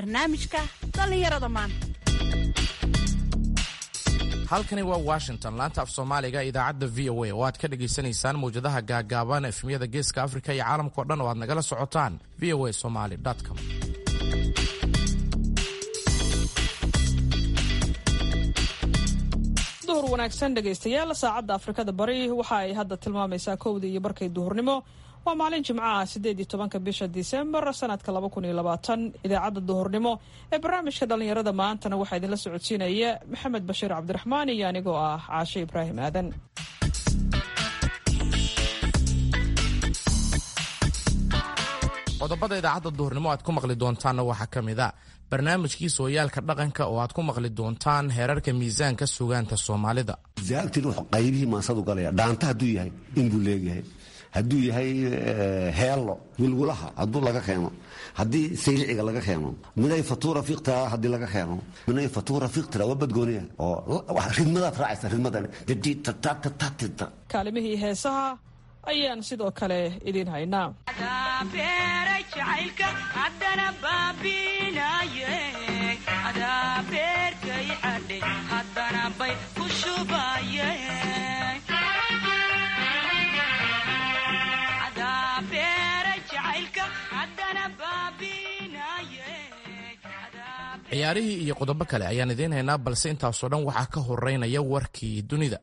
barnaamijka dhallinyarada maanta halkani waa washington laanta af soomaaliga idaacadda v o a oo aad ka dhagaysanaysaan mawjadaha gaagaaban efmiyada geeska afrika iyo caalamkao dhan oo aad nagala socotaan v o a somaly com duhur wanaagsan dhegaystayaal saacadda afrikada bari waxa ay hadda tilmaamaysaa kowdii iyo barkay duhurnimo waa maalin jimcaha sideed iyo tobanka bisha disembar sanadka laba kun iyo labaatan idaacadda duhurnimo ee barnaamijka dhallinyarada maantana waxaa idinla socodsiinaya maxamed bashiir cabdiraxmaan iyo anigoo ah caashe ibraahim aadan qodobada idaacadda duhurnimo aad ku maqli doontaanna waxaa ka mid a barnaamijkii sooyaalka dhaqanka oo aad ku maqli doontaan heerarka miisaanka sugaanta soomaalida zaagtin wuxuu qaybihii maasadu galaya dhaanta hadduu yahay inbuu leegyahay hadduu yahay heello wilgulaha hadduu laga keeno haddii sayliciga laga keeno minay fatuura fiiqtira haddii laga keeno minay fatuura fiiqtira waa badgooniya oo ridmadaad raacaysa ridmadan kaalimihii heesaha ayaan sidoo kale idiin haynaa ciyaarihii iyo qodobo kale ayaan idiin haynaa balse intaasoo dhan waxaa ka horeynaya warkii dunida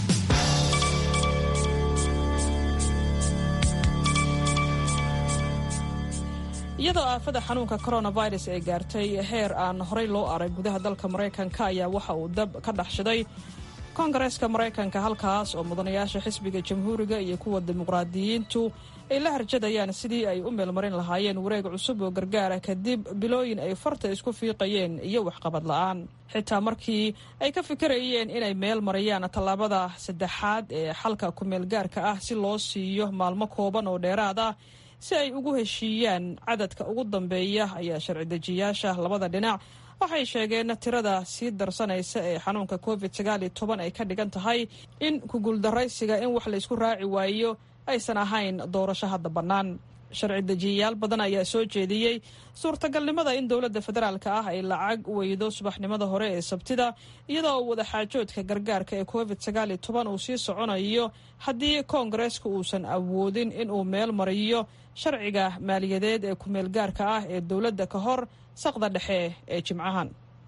iyadoo aafada xanuunka coronavirus ay gaartay heer aan horey loo arag gudaha dalka maraykanka ayaa waxa uu dab ka dhaxshaday koongareeska maraykanka halkaas oo mudanayaasha xisbiga jamhuuriga iyo kuwa dimuqraadiyiintu ay la harjadayaan sidii ay u meelmarin lahaayeen wareeg cusub oo gargaara kadib bilooyin ay farta isku fiiqayeen iyo waxqabad la'aan xitaa markii ay ka fikirayeen inay meel mariyaan tallaabada saddexaad ee xalka ku-meelgaarka ah si loo siiyo maalmo kooban oo dheeraad ah si ay ugu heshiiyaan cadadka ugu dambeeya ayaa sharci dejiyaasha labada dhinac waxay sheegeen tirada sii darsanaysa ee xanuunka covid sagaal iyo toban ay ka dhigan tahay in kuguuldaraysiga in wax laysku raaci waayo aysan ahayn doorasho hadda bannaan sharci dejiyayaal badan ayaa soo jeediyey suurtagalnimada in dowladda federaalka ah ay lacag weydo subaxnimada hore ee sabtida iyadoo wadaxaajoodka gargaarka ee covid sagaal iyo toban uu sii soconayo haddii koongareeska uusan awoodin inuu meel mariyo sharciga maaliyadeed ee ku-meelgaarka ah ee dowladda ka hor saqda dhexe ee jimcahan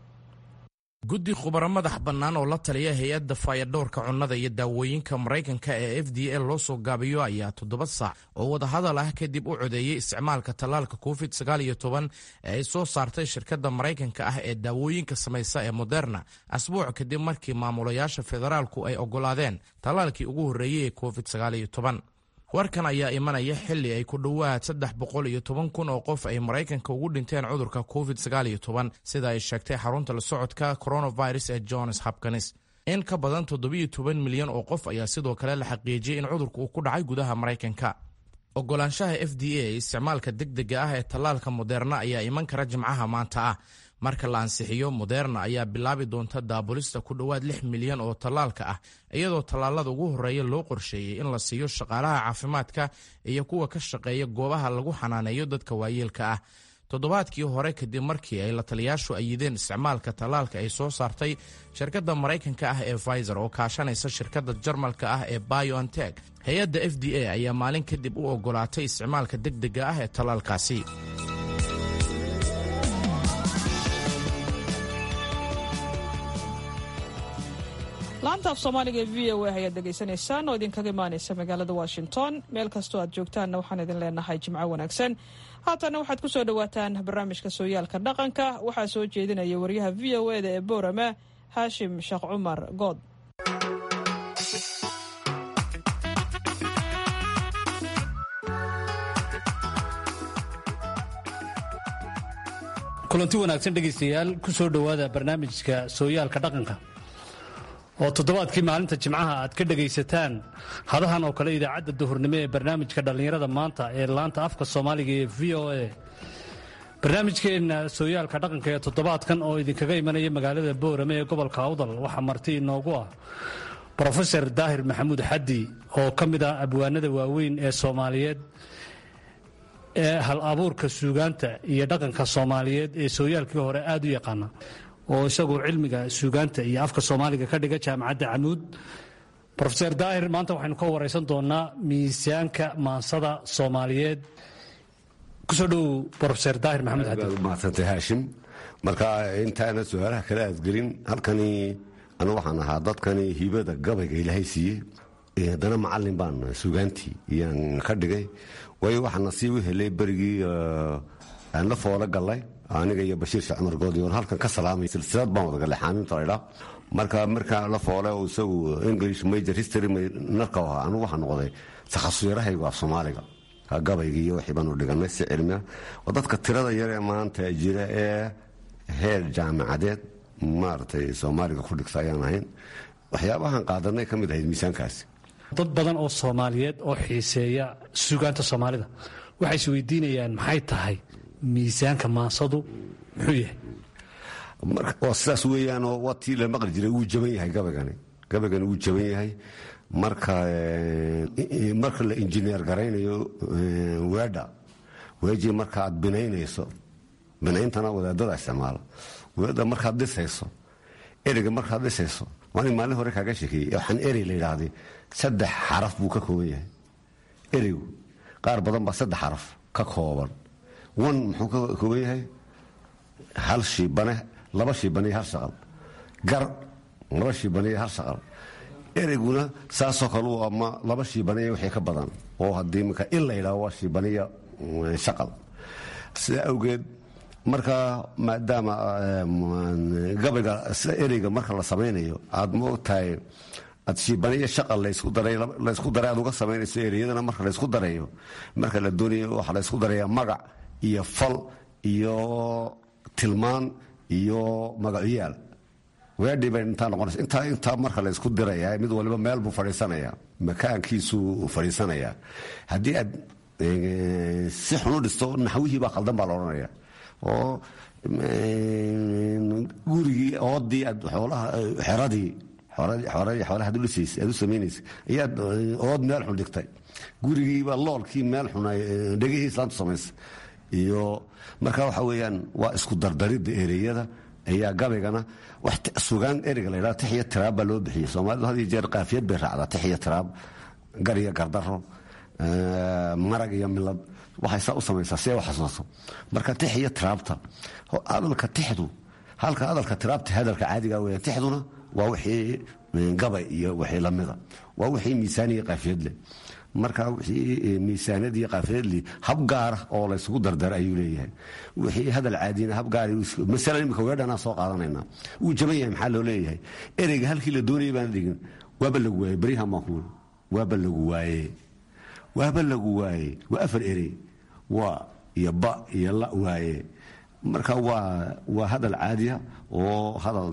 guddi khubaro madax bannaan oo la taliya hay-adda faayadhowrka cunnada iyo daawooyinka maraykanka ee f d a loo soo gaabiyo ayaa toddoba saac oo wadahadal ah kadib u codeeyey isticmaalka tallaalka covid sagaal iyo toban ee ay soo saartay shirkadda maraykanka ah ee daawooyinka samaysa ee moderna asbuuc kadib markii maamulayaasha federaalku ay oggolaadeen tallaalkii ugu horreeyey ee covid sagaal iyo toban warkan ayaa imanaya xilli ay ku dhowaad saddex boqol iyo toban kun oo qof ay maraykanka ugu dhinteen cudurka covid sagaal iyo toban sida ay sheegtay xarunta la socodka coronavirus ee johns hopkins in ka badan toddobiyo toban milyan oo qof ayaa sidoo kale la xaqiijiyey in cudurka uu ku dhacay gudaha maraykanka ogolaanshaha f d a isticmaalka degdega ah ee tallaalka moderna ayaa iman kara jimcaha maanta ah marka la ansixiyo moderna ayaa bilaabi doonta daabulista ku dhowaad lix milyan oo tallaalka ah iyadoo tallaalada ugu horreeya loo qorsheeyey in la siiyo shaqaalaha caafimaadka iyo kuwa ka shaqeeya goobaha lagu xanaaneeyo dadka waayeelka ah toddobaadkii hore kadib markii ay la taliyaashu ayideen isticmaalka tallaalka ay soo saartay shirkadda maraykanka ah ee pfizer oo kaashanaysa shirkadda jarmalka ah ee biontech hay-adda f d a ayaa maalin kadib u ogolaatay isticmaalka degdega ah ee tallaalkaasi laanta af soomaaliga ee v o a ayaad dhegaysanaysaan oo idinkaga imaanaysa magaalada washington meel kastoo aad joogtaanna waxaan idin leenahay jimco wanaagsan haatanna waxaad ku soo dhowaataan barnaamijka sooyaalka dhaqanka waxaa soo jeedinaya wariyaha v o eda ee boorama haashim sheekh cumar good kulanti wanaagsan dhegaystayaal ku soo dhowaada barnaamijka sooyaalka dhaqanka oo toddobaadkii maalinta jimcaha aad ka dhegaysataan hadahan oo kale idaacadda duhurnimo ee barnaamijka dhallinyarada maanta ee laanta afka soomaaliga ee v o a barnaamijkeenna sooyaalka dhaqanka ee toddobaadkan oo idinkaga imanaya magaalada boorame ee gobolka awdal waxaa marti inoogu ah brofeor daahir maxamuud xaddi oo ka mid ah abwaanada waaweyn ee soomaaliyeed ee hal abuurka suugaanta iyo dhaqanka soomaaliyeed ee sooyaalkii hore aad u yaqaana oo isagu cilmiga suugaanta iyo afka soomaaliga ka dhiga jaamacadda camuud rofeer daahir maanta waxaynu ka waraysan doonaa miisaanka maansada soomaaliyeed kusoo dhowow rofeer daahir maxamed aad umahadsantay haashim marka intaana su-aalaha kale aad gelin halkani anu waxaan ahaa dadkani hibada gabayga ilaahay siiyey haddana macalin baan suugaantii iyaan ka dhigay waayo waxaa nasiib u helay berigii aan la foolo gallay aniga iyo bashiir sheekh cumar goodi oon halkan ka salaamay silsilad baan wada gallay xaaminta laydhaa marka markaa la foole isagu english major history narka ahaa anu waxaa noqday takhasusyarahaygu af soomaaliga gabayga iyo wixii baanu dhiganay si cilmiya oo dadka tirada yaree maanta jira ee heer jaamacadeed maaragtay soomaaliga ku dhigta ayaan ahayn waxyaabahan qaadanay ka mid ahayd miisaankaasi dad badan oo soomaaliyeed oo xiiseeya suugaanta soomaalida waxay is weydiinayaan maxay tahay miisaanka maansadu muxuu yahay waa sidaas weeyaanoo waa tii la maqli jiray wuu jaban yahay gabaygani gabaygani wuu jaban yahay marka marka la injineer garaynayo weedha weejii marka aad binaynayso binayntana wadaadada isticmaala weedha markaad dhisayso ereyga markaad dhisayso waan maalin hore kaaga sheekeeyey waxaan erey la yidhaahday saddex xaraf buu ka kooban yahay ereygu qaar badan baa saddex xaraf ka kooban wan muxuu ka kooban yahay hal shiibane laba shiibane iyo hal shaqal gar laba shiibane iyo hal shaqal ereyguna saasoo kale u ama laba shiibaniya wixii ka badan oo haddii marka in la yidhaho waa shiibaniya shaqal sidaa awgeed marka maadaama gabayga sida ereyga marka la samaynayo aad moogtahay aad shiibaniya shaqal laysku daray aad uga samaynayso ereyadana marka laysku darayo marka la doonayo waxaa laysku daraya magac iyo fal iyo tilmaan iyo magacyaal weedhii bay intaa noqonaysa intaa intaa marka la isku diraya mid waliba meel buu fadhiisanaya makaankiisuu fadhiisanayaa haddii aad si xun u dhisto naxwihii baa khaldan baa la odhanaya oo gurigii oodii aad xoolaha xeradii xoolaha ad u dhisaysa aad u samaynaysa ayaad ood meel xun dhigtay gurigiiba loolkii meel xun dhegihii islaantu samaysa iyo marka waxa weeyaan waa isku dardaridda ereyada ayaa gabaygana sugaan ereyga la ydhaa tixiyo tiraab baa loo bixiyey soomaalidu had iyo jeer qaafiyad bay raacdaa tixiyo tiraab gar iyo gardaro marag iyo milad waxay saa u samaysaa si ay u xasuusto marka tix iyo tiraabta hadalka tixdu halka hadalka tiraabta hadalka caadiga weya tixduna waa wixii gabay iyo wixii lamida waa wixii miisaaniya qaafiyad leh marka wixii miisaanad iyo qaafiyadli hab gaara oo laysugu dardara ayuu leeyahay wixii hadal caadina hab gaara masala imika weedhanaa soo qaadanayna wuu jaban yahay maxaa loo leeyahay ereyga halkii la doonayay baana dhigin waaba lagu waaye beryahan baan kuuli waaba lagu waaye waaba lagu waaye waa afar erey waa iyo ba iyo la waaye marka waa waa hadal caadiya oo hadal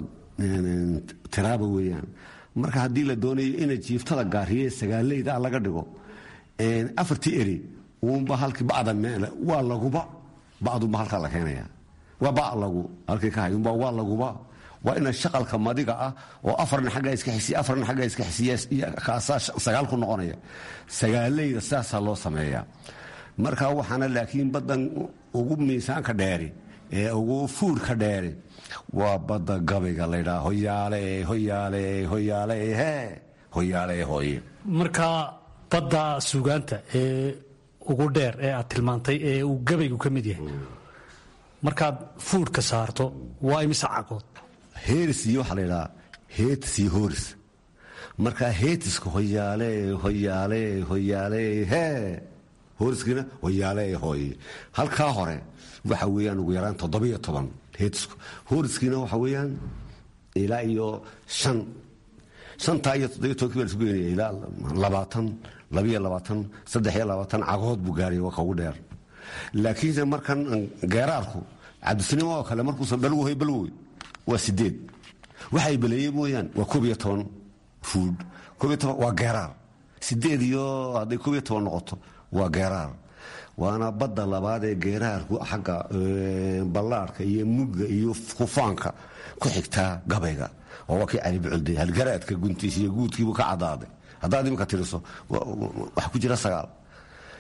tiraaba weeyaan marka haddii la doonayo ina jiiftada gaariye sagaaleyda laga dhigo afartii eri uunba halkii bacda meel waa laguba bacdunba halkaa la keenaya waa ba lagu halkii ka hayunba waa laguba waa ina shaqalka madiga ah oo afarna xaggaa iska xisiya afarna xaggaa iska xisiya kaasaa sagaal ku noqonaya sagaaleyda sidaasaa loo sameeyaa marka waxaana laakiin baddan ugu miisaanka dheeri ee ugu fuurka dheeri waa badda gabayga laydhaa hoyaale hoyaale hoyaale hee hoyaale hooye marka badda suugaanta ee ugu dheer ee aad tilmaantay ee uu gabaygu ka mid yahay markaad fuudhka saarto waa imise cagood heeris iyo waxaa laydhahaa heetis iyo hooris marka heetiska hoyaale hoyaale hoyaale hee hooriskiina hoyaale hooye halkaa hore waxa weeyaan ugu yaraan toddobiyo toban heetisku hooriskiina waxa weeyaan ilaa iyo shan shantaa iyo toddobiyo tobankii baa laisku geynaya ilaa labaatan labiyo labaatan saddex iyo labaatan cagood buu gaaraya waa kaugu dheer laakiinse markan geeraarku cabdisinimo oo kale markuusan balwohay balwoy waa sideed waxay baleeyey mooyaan waa koob iyo toban fuud koob iyo toban waa geeraar sideed iyo hadday koob iyo toban noqoto waa geeraar waana badda labaad ee geeraarku xagga ballaarhka iyo mugga iyo kufaanka ku xigtaa gabayga oo waa kii cali bucolday halgaraadka guntiis iyo guudkiibuu ka cadaaday haddaad iminka tiriso waxa ku jira sagaal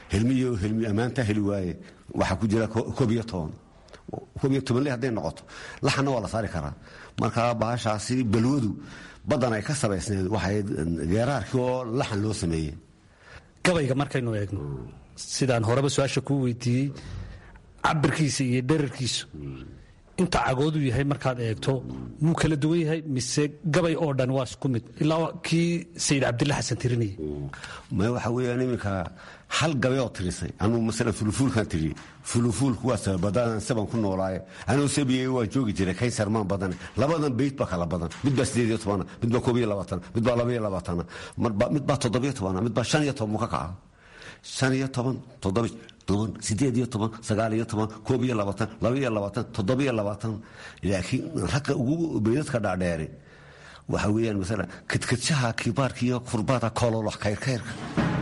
helmiyo helmi ammaantaa heli waaye waxaa ku jira koob iyo toban koob iyo tobanle hadday noqoto laxanna waa la saari karaa marka bahashaasi balwadu badan ay ka samaysneed waxay geeraarkii oo laxan loo sameeyey gabayga markaynu eegno sidaan horeba su-aasha kuu weydiiyey cabirkiisa iyo dherarkiisu inta cagoodu yahay markaad eegto muu kala duwan yahay mise gabay oo dhan waa isku mid ilaa kii sayid cabdilla xasan tirinayay ma waxa weeyaan iminka hal gabay oo tirisay anuu masala fulufuulkan tiriyey fulufuulku waa sababadaan saban ku noolaaye anuu sabiyey waa joogi jiray kaysar maan badane labadan beyt baa kala badan mid baa sideed iyo tobana mid baa koob iyo labaatana mid baa laba iyo labaatana mid baa toddobiyo tobana mid baa shan iyo toban buu ka kaca shan iyo toban toddoba toban sideed iyo toban sagaal iyo toban koob iyo labaatan laba iyo labaatan toddoba iyo labaatan laakiin ragga ugu beydadka dhaadheeri waxa weeyaan masala kadkadshaha kibaarka iyo kurbaada kololox kayrkayrka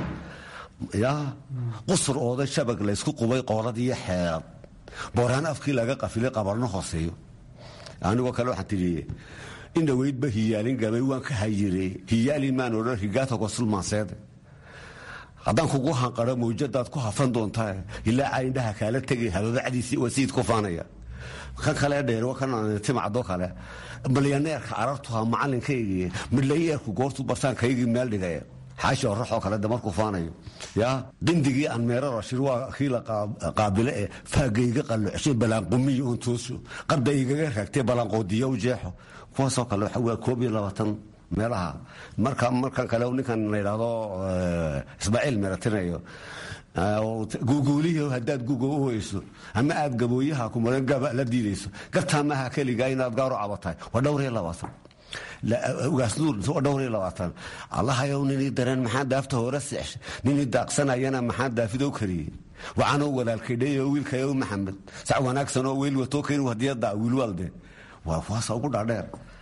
yaa qusur ooda shabag laysku qubay qoolad iyo xeelad booraan afkii laga qafilay qabarno hooseeyo anigoo kale waxaan tidhi in dhoweydba hiyaalin gabay waan ka hayire hiyaalin maan odhan higaata gosulmaanseede haddaan kugu hanqaro mawjadaad ku hafan doontaa ilaa indhaha kaala tegay hababacdiisi waa sayid ku faanaya kan kale dheer kan timacdo kale milyaneerka carartuha macalinkaygii midlayeerku goortu bartaankaygii meel dhigay xaashi oraxoo kale de markuu faanayo ya dindigii aan meero rashir waa kii la qaabile ee faagayga qallocshay balaanqumiyo oon tooso qabda igaga raagtay balaanqoodiyo u jeexo kuwaasoo kale waxa waa koob iyo labaatan meelaha marka markan kale ninkan la yidhaahdo ismaaciil meeratinayo guuguulihii haddaad guga u hoyso ama aad gabooyaha kumaran gaba la diidayso gartaa maaha keligaa inaad gaaro cabatahay waa dhowr iyo labaatan ugaasnuur waa dhowr iyo labaatan allahayow ninii dareen maxaa daafta hore seexshay ninii daaqsanayana maxaa daafidow kariyey wacanoo walaalkaydhayo wiilkayow maxamed sac wanaagsan oo weyl watoo keen hadiyada wiilwaalde waa kuwaasa ugu dhaadheer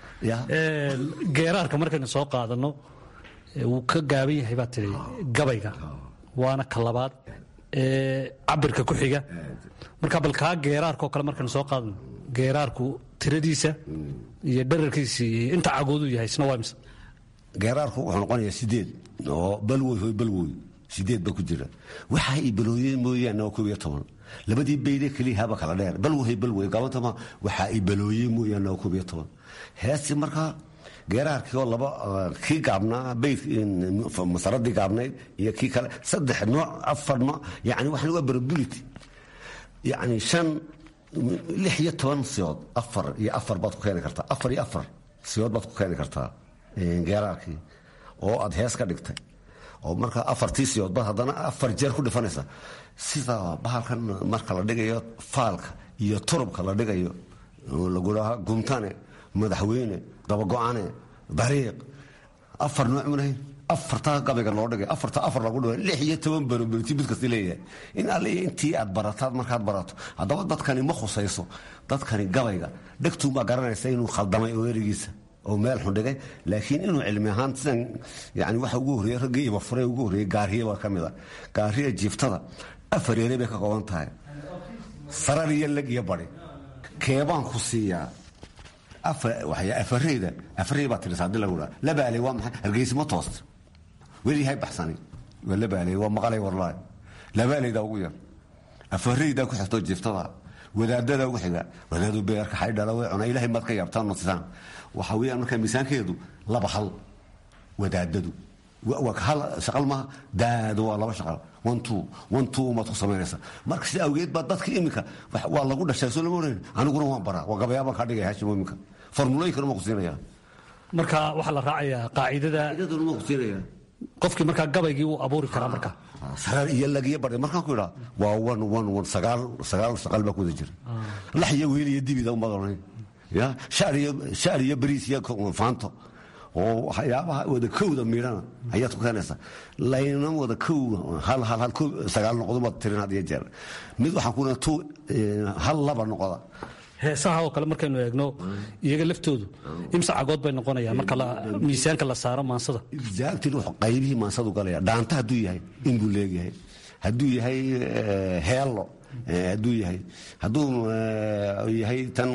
geeraarka markaynu soo qaadano wuu ka gaaban yahay baa tii gabayga waana ka labaad cabirka ku xiga marka bal kaa geeraarkaoo kale markaynu soo qaadano geeraarku tiradiisa iyo dherarkiisa iyo inta cagoodu yahay isna waa mise geeraarku wuxuu noqonayaa sideed oo balwoy hoy balwoy sideed ba ku jira waxa ay balooyeen mooyaane waa koob iyo toban labadii beydee keliya haba kala dheer balwohay balwoy gabantama waxa ay balooyeen mooyaane waa koob iyo toban heesti markaa geeraarkii oo laba kii gaabnaa bayd masaradii gaabnayd iyo kii kale saddex nooc afar nooc yani waxaan waa barability yani shan lix iyo toban siyood afar iyo afar baad ku keeni kartaa afar iyo afar siyood baad ku keeni kartaa geeraarkii oo aad hees ka dhigtay oo markaa afartii siyood baad haddana afar jeer ku dhifanaysa sida bahalkan marka la dhigayo faalka iyo turubka la dhigayo lagudhaha gumtane madaxweyne dabago-ane bariiq afar nooc munahay afartaa gabayga loo dhigay afarta afar lagu dhigay lix iyo toban baroberti mid kasta leeyahay in alle intii aad barataad markaad barato haddaba dadkani ma khusayso dadkani gabayga dhegtuunbaa garanaysa inuu khaldamay oo erigiisa oo meel xun dhigay laakiin inuu cilmi ahaan sidan yani waxa ugu horreeyey raggii ibafure ugu horreeyey gaariye baa ka mid a gaariya jiiftada afar ere bay ka kooban tahay sarar iyo leg iyo bari keebaan ku siiyaa afareyda afarey baa tirisa hadii lagu dhaa labaaley waa maxay hargeysa ma toosta weliyahay baxsani waa labaaley waa maqalay warlaay labaaleyda ugu yar afareydaa ku xigtoo jiiftada wadaadada ugu xiga wadaadu beerka xaydhala way cunaa ilahay maad ka yaabtaan notisaan waxa weeyaan markaa miisaankeedu laba hal wadaadadu hal shaqal maaha daado waa laba shaqal one two one two umaad ku samaynaysa marka sida awgeed baa dadka iminka waa lagu dhashay soo lama oran aniguna waan baraa waa gabayaabaan kaa dhigaya hashim iminka formulooyinkana ma ku siinaya marka waxaa la raacayaa qaacidada cidaduna ma ku siinaya qofkii markaa gabaygii wuu abuuri karaa marka sagaal iyo lagiyo bari markaan ku idhaa waa one one one sagaal sagaal shaqal baa ku wada jira lax iyo weel iyo dibida umaad oran ya shaar iyo shaar iyo bariis iyo faanto oo waxyaabaha wada kowda miidhana ayaad ku keenaysaa layna wada kow hal hal hal kow sagaal noqdo baad tirin had iyo jeer mid waxaan ku tu hal laba noqoda heesaha oo kale markaynu eegno iyaga laftoodu imse cagood bay noqonayaan marka miisaanka la saaro maansada exactly wuxuu qaybihii maansadu galaya dhaanta hadduu yahay in buu leegyahay hadduu yahay heello hadduu yahay hadduu yahay tan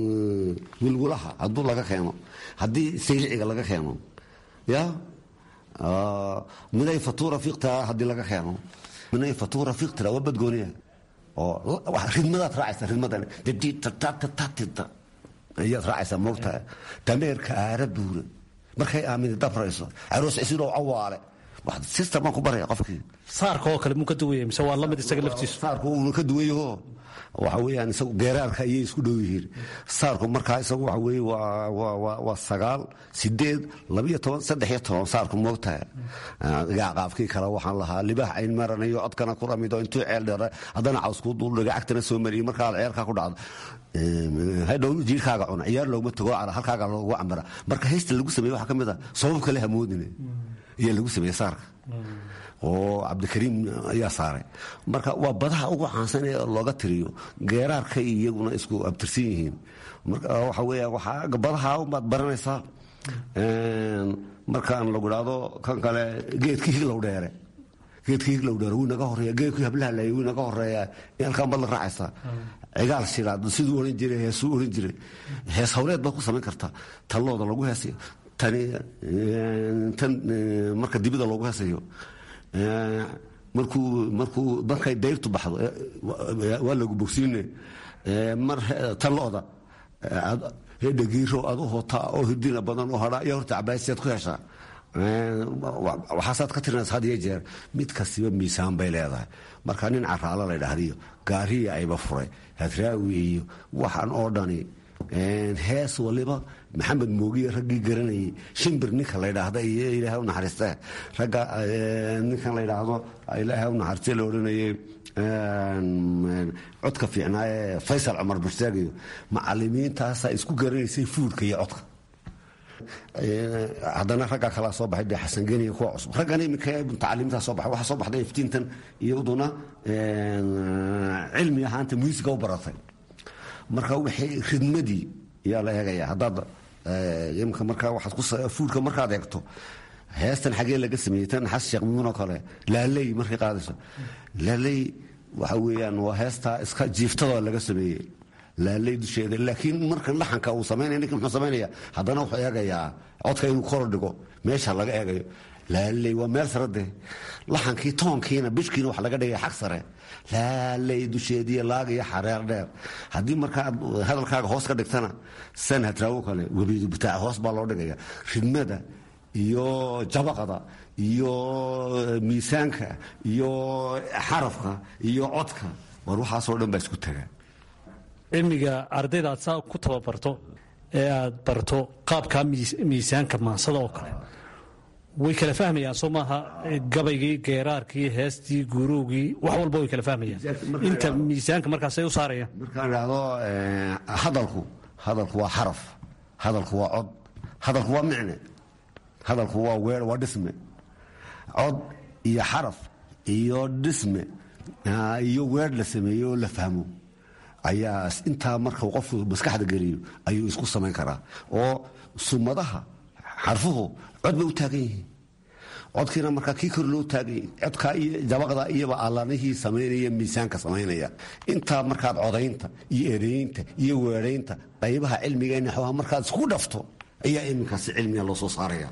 wilwulaha hadduu laga keeno haddii sayliciga laga keeno ya miday fatuura fiiqtaa haddii laga keeno miday fatuura fiiqtira waa badgooniya oo ridmadaad raacaysa ridmadan dadiitatatatatita ayaad raacaysaa moogtahay dameerka aara buura markay aamini dabrayso caroos cisidoo cawaale system baan ku baraya qofkii saarka oo kale muu ka duwaya mise waa lamid isaga laftiisu saarku uuna ka duwayaho waxa weeyaan isagu geeraarka ayay isku dhow yihiin saarku markaa isagu waxa weeye waa waa waa sagaal sideed labiyo toban saddex iyo toban saarku moogtahay gaaqaafkii kale waxaan lahaa libaax cayn maranayo codkana ku ramido intuu ceel dheera haddana cawskuu duldhiga cagtana soo mariyey markaa ceerkaa ku dhacdo hadhow jiirkaaga cuna ciyaar looguma tago cara halkaaga loogu cambara marka haysta lagu sameeye waxaa ka mid a sabab kale hamoodine ayaa lagu sameeye saarka oo cabdikariim ayaa saaray marka waa badaha ugu caansan ee looga tiriyo geeraarka iyaguna isku abtirsan yihiin marka waxa weya waxaa badaha umaad baranaysaa markaan lagu idhaahdo kan kale geedkii higlow dheere geedkii higlow dheere wuu naga horeeya geedkii hablaha laayay wuu naga horeeya halkaan baad la raacaysaa cigaal shilaad siduu ohan jiray heesuu ohan jiray hees hawleed baad ku samayn kartaa tallooda lagu heesayo tani tan marka dibida loogu heesayo markuu markuu markay dayrtu baxdo waa lagu bogsiine mar tan lo-da hedhagiiro aad u hotaa oo hidina badan oo hadhaa iyo horta cabaasiyaad ku heshaa waxaasaad ka tirinaysa had iyo jeer mid kastiba miisaan bay leedahay marka nin caraalo la dhahdiyo gaariya ayba furay hadraawi iyo waxaan oo dhani hees waliba maxamed moogiye raggii garanayay shimbir ninka la ydhaahda iyo ilaahay u naxariiste ragga ninkan la ydhaahdo ilaahay u naxariiste la odhanayay codka fiicnaa ee faysal cumar bursaag iyo macalimiintaasaa isku garanaysay fuurka iyo codka haddana raggaa kalaa soo baxay dee xasan geniya kuwa cusub raggan iminka mutacalimiintaa soo baxay waxaa soo baxday iftiintan iyaduna cilmi ahaanta muusiga u baratay marka waxay ridmadii yaa la eegaya haddaad imka markaa waaad fuurka markaad eegto heestan xagee laga sameeyey tan xas sheekh mumin oo kale laaley markay qaadayso laaley waxa weeyaan waa heestaa iska jiiftadoo laga sameeyey laaley dusheeda laakiin marka laxanka uu samaynaya ninka muxuu samaynaya haddana wuxuu eegayaa codka inuu kor dhigo meesha laga eegayo laaley waa meel sare dee laxankii toonkiina bishkiina wax laga dhigaya xag sare laaley dusheediiy laag iyo xareer dheer haddii markaaad hadalkaaga hoos ka dhigtana sanhadraawo kale webidu bitaac hoos baa loo dhigaya ridmada iyo jabaqada iyo miisaanka iyo xarafka iyo codka war waxaasoo dhan baa isku tagaa cilmiga ardayda aad saa ku tababarto ee aad barto qaabkaa miisaanka maansada oo kale way kala fahmayaan soo maaha gabaygii geeraarkii heestii guurowgii wax walba way kala fahmayaan inta miisaanka markaasay u saarayaan markaan idhaahdo hadalku hadalku waa xaraf hadalku waa cod hadalku waa micne hadalku waa weer waa dhisme cod iyo xaraf iyo dhisme iyo weer la sameeyo oo la fahmo ayaa intaa marka qofku maskaxda geliyo ayuu isku samayn karaa oo sumadaha xarfuhu cod bay u taagan yihiin codkiina markaa kii kor loo taagay codkaa iyo jabaqda iyaba allanihii samaynaya miisaanka samaynaya intaa markaad codaynta iyo ereynta iyo weeraynta qaybaha cilmiga naxwaha markaad isku dhafto ayaa iminkaasi cilmiga loo soo saaraya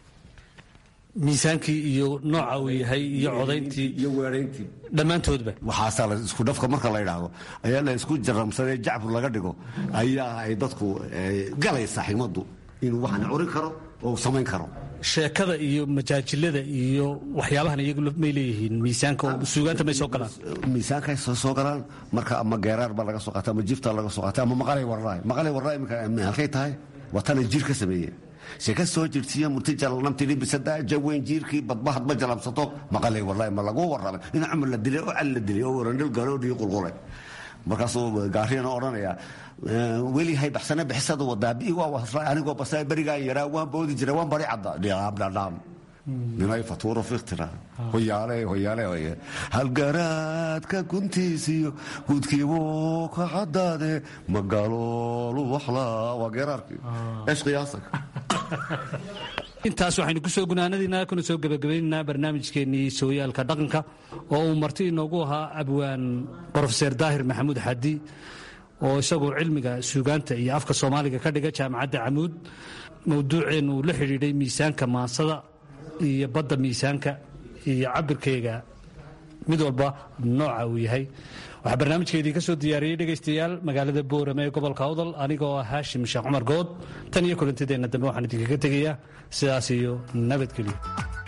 miisaankii iyo nooca uu yahay iyo codayntii iyo weerayntii dhammaantoodba waxaasaa isku dhafka marka la yidhaahdo ayaa la isku jaramsadee jacbur laga dhigo ayaa ay dadku galaysaa xigmaddu inuu waxan curin karo oo samayn karo sheekada iyo majaajilada iyo waxyaabahan iyagu may leeyihiin miisaanka oo suugaanta may soo galaan miisaankaay soo soo galaan marka ama geeraar baa laga soo qaata ama jifta laga soo qaata ama maqalay warraay maqalay warraay imika halkay tahay waa tana jiir ka sameeye sheeka soo jirsiiya murtijalalnamtiri bisada jaweyn jiirkii badbahad ma jalabsato maqalay warraay ma lagu warramay in cumar la dilay oo cal la dilay oo warandhil garoodhii qulqulay markaasuu gaariyana odhanaya weli hay baxsane bixisada wadaa waa wasla anigoo basa berigaan yaraa waan boodi jira waan bari cadda dhiaabdhadhaam ninay fatuuro fiktira hoyaale hoyaale hoye halgaraadka guntiisiyo gudkiibuu ka caddaade magaloolu waxlaa waa geeraarkii eesh qiyaasak intaas waxaynu ku soo gunaanadiina kuna soo gebagabaynaynaa barnaamijkeennii sooyaalka dhaqanka oo uu marti inoogu ahaa abwaan brofeser daahir maxamuud xadi oo isagu cilmiga suugaanta iyo afka soomaaliga ka dhiga jaamacadda camuud mowduuceen uu la xidhiidhay miisaanka maansada iyo badda miisaanka iyo cabirkayga mid walba nooca uu yahay waxaa barnaamijkeedii ka soo diyaariyey dhegaystayaal magaalada boorame ee gobolka awdal anigoo ah haashim sheekh cumar good tan iyo kulantideenna dambe waxaan idinkaga tegayaa sidaas iyo nabadgelyo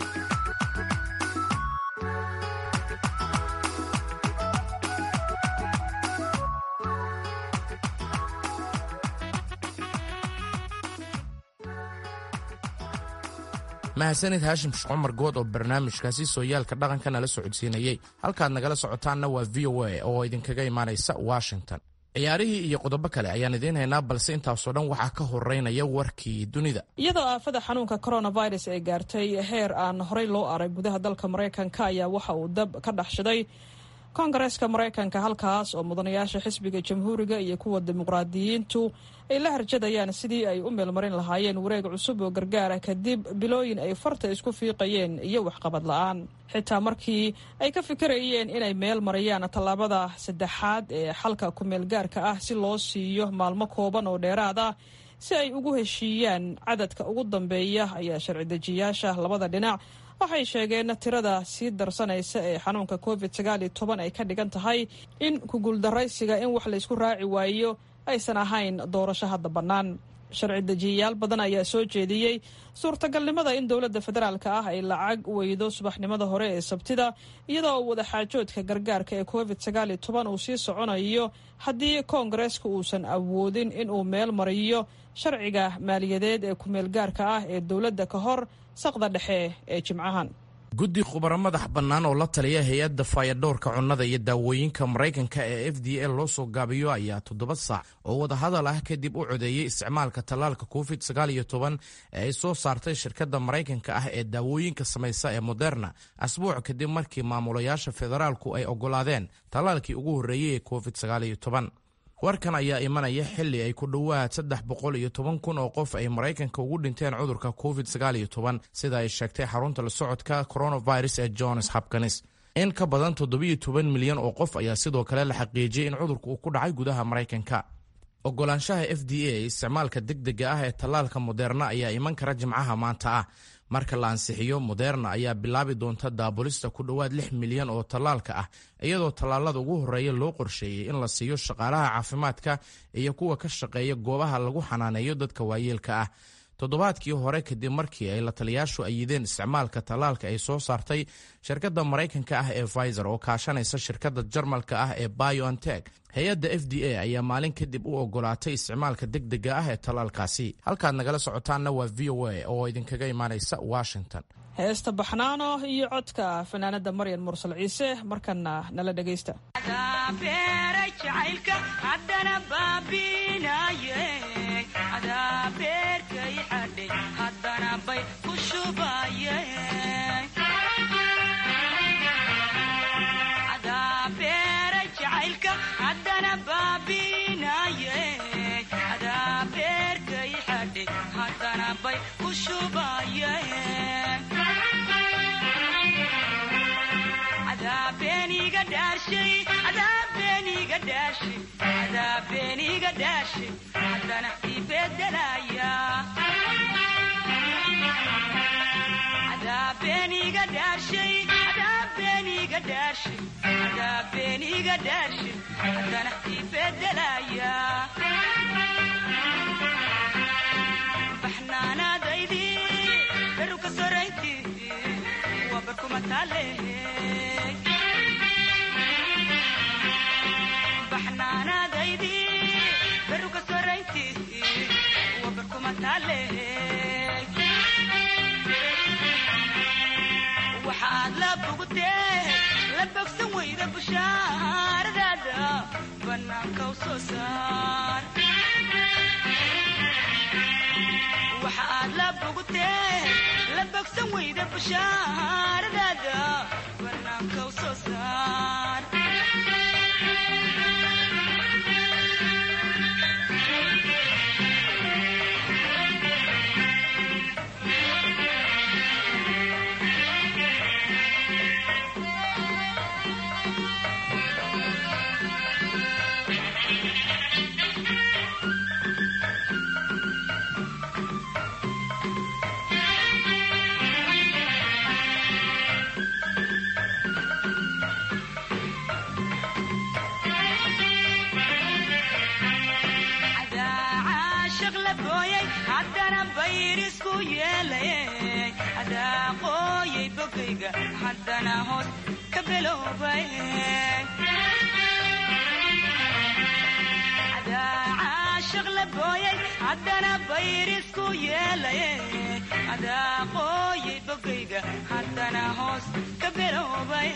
mahadsanid haashim sheekh cumar good oo barnaamijkaasi sooyaalka dhaqanka nala socodsiinayey halkaad nagala socotaanna waa v o a oo idinkaga imaanaysa washington ciyaarihii iyo qodobo kale ayaan idiin haynaa balse intaasoo dhan waxaa ka horeynaya warkii dunida iyadoo aafada xanuunka coronavirus ay gaartay heer aan horey loo arag gudaha dalka maraykanka ayaa waxa uu dab ka dhex shiday koongareeska maraykanka halkaas oo mudanayaasha xisbiga jamhuuriga iyo kuwa dimuqraadiyiintu ay la harjadayaan sidii ay u meelmarin lahaayeen wareeg cusub oo gargaara kadib bilooyin ay farta isku fiiqayeen iyo waxqabad la-aan xitaa markii ay ka fikirayeen inay meel mariyaan tallaabada saddexaad ee xalka ku-meelgaarka ah si loo siiyo maalmo kooban oo dheeraad ah si ay ugu heshiiyaan cadadka ugu dambeeya ayaa sharci dejiyaasha labada dhinac waxay sheegeen tirada sii darsanaysa ee xanuunka covid sagaal iyo toban ay ka dhigan tahay in kuguuldaraysiga in wax laysku raaci waayo aysan ahayn doorasho hadda bannaan sharci dejiyayaal badan ayaa soo jeediyey suurtagalnimada in dowladda federaalka ah ay lacag weydo subaxnimada hore ee sabtida iyadoo wadaxaajoodka gargaarka ee covid sagaal iyo toban uu sii soconayo haddii koongareeska uusan awoodin inuu meel mariyo sharciga maaliyadeed ee ku-meelgaarka ah ee dowladda ka hor saqda dhexe ee jimcahan guddi khubaro madax bannaan oo la taliya hay-adda faayadhowrka cunnada iyo daawooyinka maraykanka ee f d a loo soo gaabiyo ayaa toddoba saac oo wadahadal ah kadib u codeeyey isticmaalka tallaalka covid sagaal iyo toban ee ay soo saartay shirkadda maraykanka ah ee daawooyinka samaysa ee moderna asbuuc kadib markii maamulayaasha federaalku ay oggolaadeen tallaalkii ugu horreeyey ee covid sagaal iyo toban warkan ayaa imanaya xili ay ku dhowaad saddex boqol iyo toban kun oo qof ay maraykanka ugu dhinteen cudurka covid sagaal iyo toban sida ay sheegtay xarunta la socodka coronavirus ee johns hopkins in ka badan toddobiyo toban milyan oo qof ayaa sidoo kale la xaqiijiyey in cudurka uu ku dhacay gudaha maraykanka ogolaanshaha f d a isticmaalka degdega ah ee tallaalka moderna ayaa iman kara jimcaha maanta ah marka la ansixiyo moderna ayaa bilaabi doonta daabulista ku dhowaad lix milyan oo tallaalka ah iyadoo tallaalada ugu horreeya loo qorsheeyey in la siiyo shaqaalaha caafimaadka iyo kuwa ka shaqeeya goobaha lagu xanaaneeyo dadka waayeelka ah toddobaadkii hore kadib markii ay la taliyaashu ayideen isticmaalka tallaalka ay soo saartay shirkadda maraykanka ah ee pfizer oo kaashanaysa shirkadda jarmalka ah ee biontech hay-adda f d a ayaa maalin kadib u ogolaatay isticmaalka degdega ah ee tallaalkaasi halkaad nagala socotaanna waa v o a oo idinkaga imaanaysa washington heesta baxnaano iyo codka fanaanada maryan mursal ciise markana nala dhegaysta waxaad la bogtee la bogsan weyda bushaaradaada bannaanka u soo saar waxaad la bogtee la bogsan weyda bushaaradaada bannaanka u soo saar caashaq la gooyay haddana bayrisku yeelay adaa qooyay bogayga haddana hoos ka beloobay adaa caashaq la gooyay haddana bayrisku yeelay adaa qooyay bogayga haddana hoos ka beloobay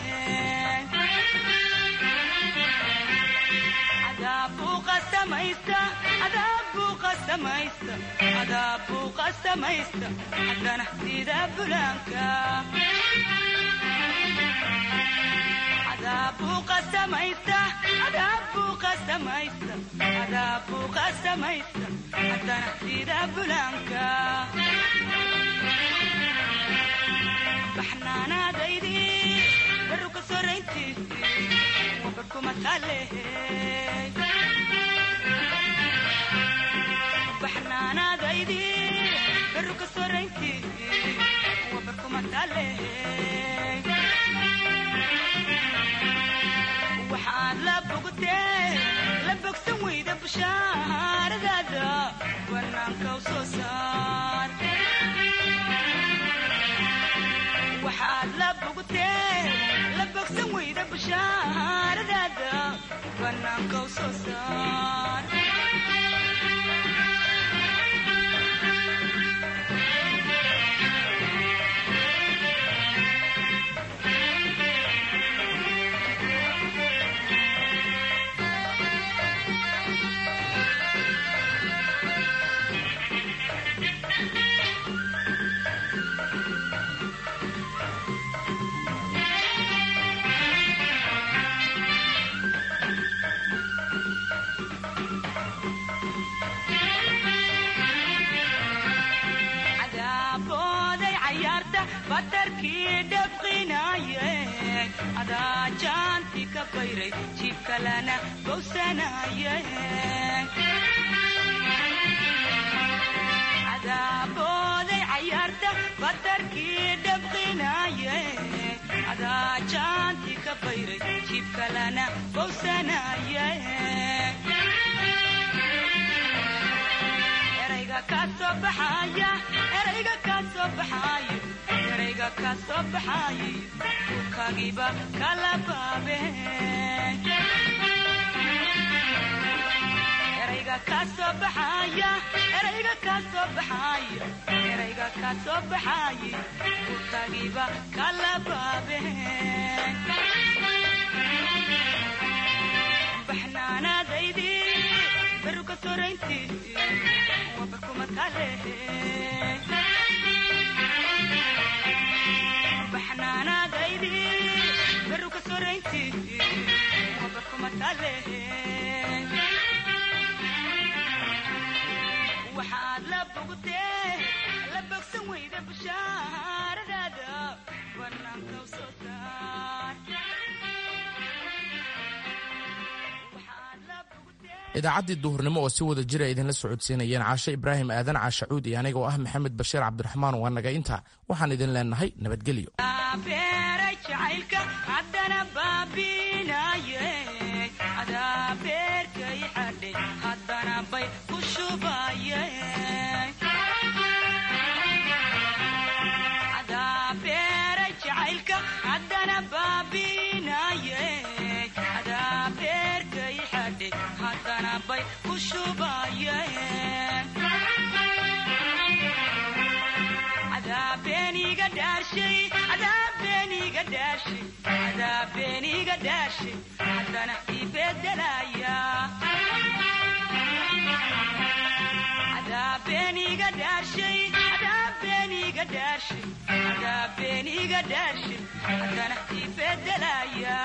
adaabbuu qasamaysta adaabbuu qasamaysta adaabbuu qasamaysta haddana sida bulaanka adaabbuu qasamaysta adaabbuu qasamaysta adaabbuu qasamaysta haddana sida bulaanka baxnaanaadaydii baru ka sorayntiisii wabarkuma taalehe baxnaanaadaydii baru ka sorayntiisii wabarkuma taalehe waxaad la bogtee la bogsan weyda bushaaradaada banaanka u soo saar waxaad la bogtee la bogsan weyda bushaaradaada banaanka u soo saar batarkii dhabqinaaye adaa jaanti ka bayray jiibkalana bowsanaaye adaabbooday cayaarta batarkii dhabqinaaye adaa jaanti ka bayray jiibkalana bowsanaaye erayga kaa soo baxaya erayga kaa soo baxaayo erayga kaa soo baxaaye urkaagiiba kala baabe erayga kaa soo baxaya erayga kaa soo baxaayo erayga kaa soo baxaaye urkaagiiba kala baabe baxnaanaadaydii baru ka sorayntiisii wabarkuma taalehe baxnaanaadaydii baru ka sorayntiisii wabarkuma taalehe waxaad la bogtee la bogsan weyda bushaaradaada banaanka u soo saar idaacaddii duhurnimo oo si wada jira idinla socodsiinayeen caashe ibraahim aadan caashacuud iyo aniga oo ah maxamed bashiir cabdiraxmaan waa naga inta waxaan idin leenahay nabadgelyo beeray jacaylka haddana baabinaye adaa beerkay xadhay haddana bay ku shubaye adaa beeray jacaylka haddana baabinaye adaa beerkay xadhay haddana bay ku shubaye adaabeniga dhaarshay adaabeniga dhaarshay adaabeniga dhaarshay haddana ibedelaya adaabeniga dhaarshay adaabeniga dhaarshay adaabeniga dhaarshay haddana ibedelaya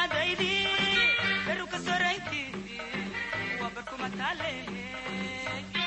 baxnaanaadaydii baru ka sorayntiisii waa barkuma taalehe